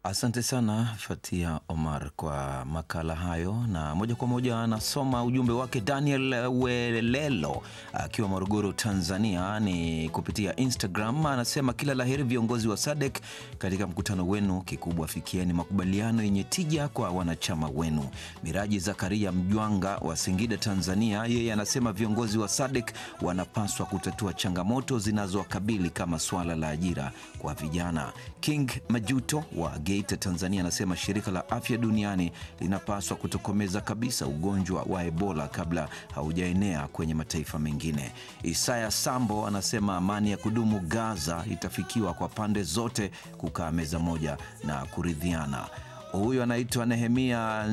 Asante sana Fatia Omar kwa makala hayo, na moja kwa moja anasoma ujumbe wake Daniel Welelo akiwa Morogoro, Tanzania, ni kupitia Instagram. Anasema kila laheri viongozi wa SADC katika mkutano wenu, kikubwa fikieni makubaliano yenye tija kwa wanachama wenu. Miraji Zakaria Mjwanga wa Singida, Tanzania, yeye anasema viongozi wa SADC wanapaswa kutatua changamoto zinazowakabili kama swala la ajira kwa vijana. King Majuto wa Geita, Tanzania anasema shirika la afya duniani linapaswa kutokomeza kabisa ugonjwa wa Ebola kabla haujaenea kwenye mataifa mengine. Isaya Sambo anasema amani ya kudumu Gaza itafikiwa kwa pande zote kukaa meza moja na kuridhiana. Huyu anaitwa Nehemia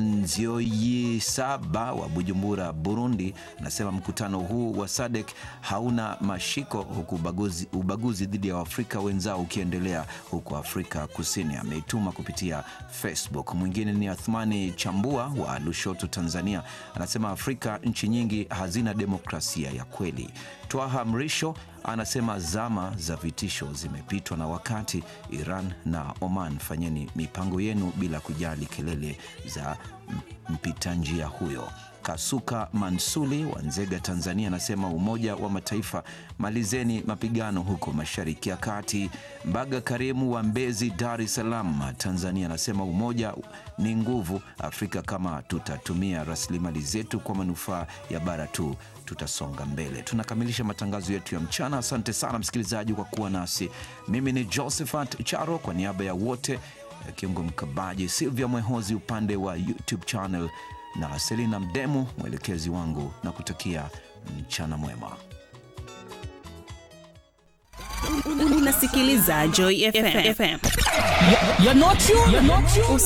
Nzioyisaba wa Bujumbura, Burundi, anasema mkutano huu wa SADC hauna mashiko, huku ubaguzi, ubaguzi dhidi ya Waafrika wenzao ukiendelea huko Afrika Kusini. Ameituma kupitia Facebook. Mwingine ni Athmani Chambua wa Lushoto, Tanzania, anasema Afrika nchi nyingi hazina demokrasia ya kweli. Twaha Mrisho anasema zama za vitisho zimepitwa na wakati. Iran na Oman, fanyeni mipango yenu bila kujali kelele za mpita njia huyo. Kasuka Mansuli wa Nzega, Tanzania, anasema Umoja wa Mataifa, malizeni mapigano huko Mashariki ya Kati. Mbaga Karimu wa Mbezi, Dar es Salaam, Tanzania, anasema umoja ni nguvu. Afrika kama tutatumia rasilimali zetu kwa manufaa ya bara tu tutasonga mbele. Tunakamilisha matangazo yetu ya mchana. Asante sana msikilizaji kwa kuwa nasi. Mimi ni Josephat Charo kwa niaba ya wote, Kiungo Mkabaji, Silvia Mwehozi upande wa YouTube channel na Selina Mdemu mwelekezi wangu, na kutakia mchana mwema. Unasikiliza Joy FM. You're not you. You're not you.